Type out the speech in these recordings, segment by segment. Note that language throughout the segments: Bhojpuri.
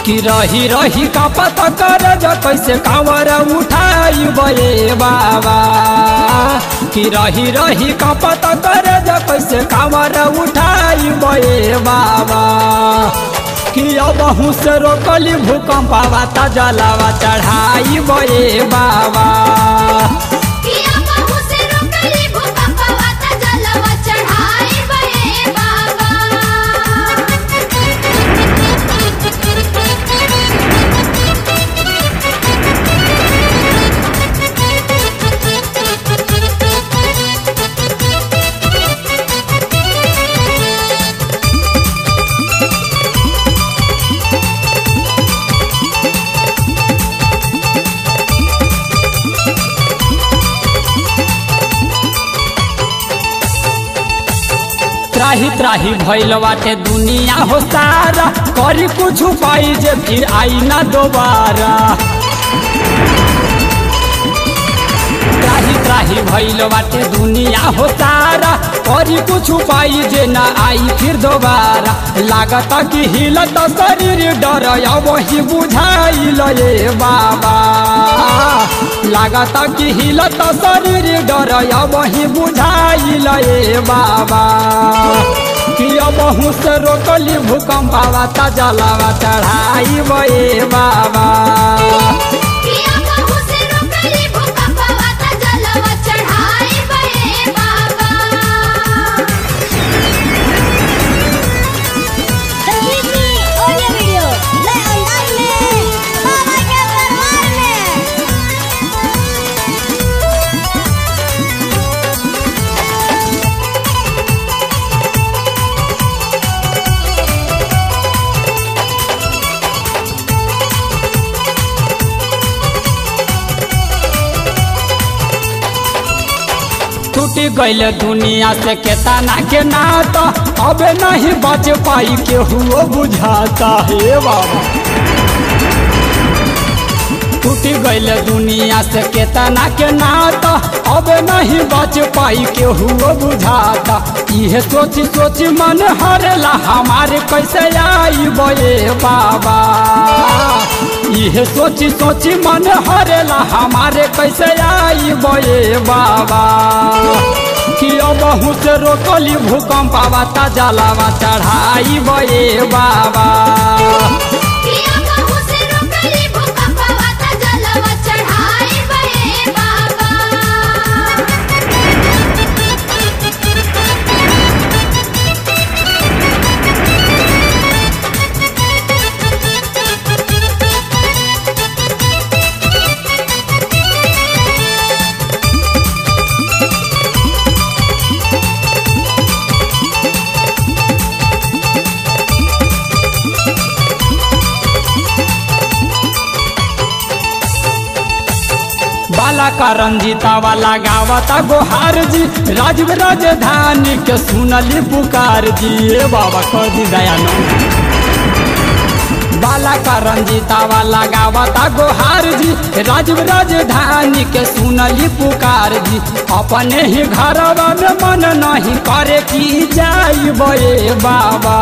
कि रही रही का पता कर जा कैसे कांवर उठाई बे बाबा कि रही रही का पता कर जा कैसे कांवर उठाई बे बाबा कि अब से रोकली भूकंप आवा ता जलावा चढ़ाई बे बाबा किया बाहु से रोकली भूकंप वाता जलवा चढ़ाई बहे बाबा त्राही त्राही भइल बाटे दुनिया हो सारा करी कुछ पाई जे फिर आई ना दोबारा त्राही त्राही भइल बाटे दुनिया हो सारा करी कुछ पाई जे ना आई फिर दोबारा लागत कि हिलत शरीर डर वही बुझाइल ये बाबा लागत कि हिलत शरीर डर वही बुझाइल ये बाबा कि अब से रोकली भूकंप आवा ता जलावा चढ़ाई बे बाबा किया बाहु से रोकली भूकंप वाता जलवा चढ़ाई बहे बाबा संगीतनी ऑडियो वीडियो नए अंदाज में बाबा के दरबार में टूट गईल दुनिया से केतना के नाता अब नहीं बच पाई केहू बुझाता हे बाबा टूट गईल दुनिया से केतना के नाता अब नहीं बच पाई केहू बुझाता इहे सोच सोच मन हरला हमारे कैसे आई बे बाबा इहे सोच सोच मन हरला हमारे कैसे आई बे बाबा कि अब से रोकली भूकंप आवा ता जलावा चढ़ाई बे बाबा किया बाहु से रोकली भूकंप वाता जलवा चढ़ाई बहे बाबा बाला का रंजीता वाला गावता गोहार जी राजीव राजधानी के सुनली पुकार जी ए बाबा कदी दयानंद बाला का रंजीता वाला गावता गोहार जी राजीव राजधानी के सुनली पुकार जी अपने ही घरवा में मन नहीं करे की जाई बे बाबा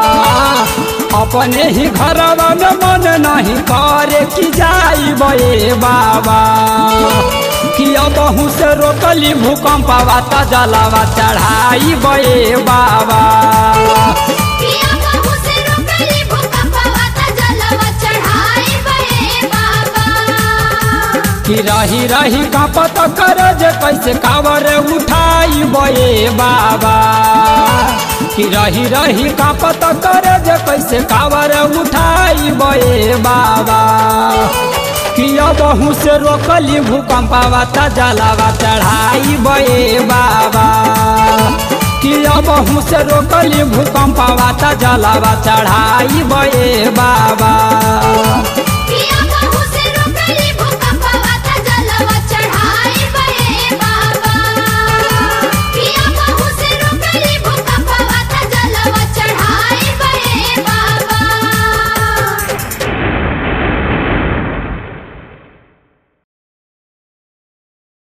अपने ही घरवा में मन नहीं करे की जाई बे बाबा कि अब से रोकली भूकंप आवा ता जलावा चढ़ाई बे बाबा किया बाहु से रोकली भूकंप वाता जलवा चढ़ाई बहे बाबा कि रही रही का पता कर जे कैसे कावर उठाई बे बाबा कि रही रही का पता कर जे कैसे कावर उठाई बे बाबा कि अब से रोकली भूकंप आवा ता जलावा चढ़ाई बे बाबा कि अब से रोकली भूकंप आवा ता जलावा चढ़ाई बे बाबा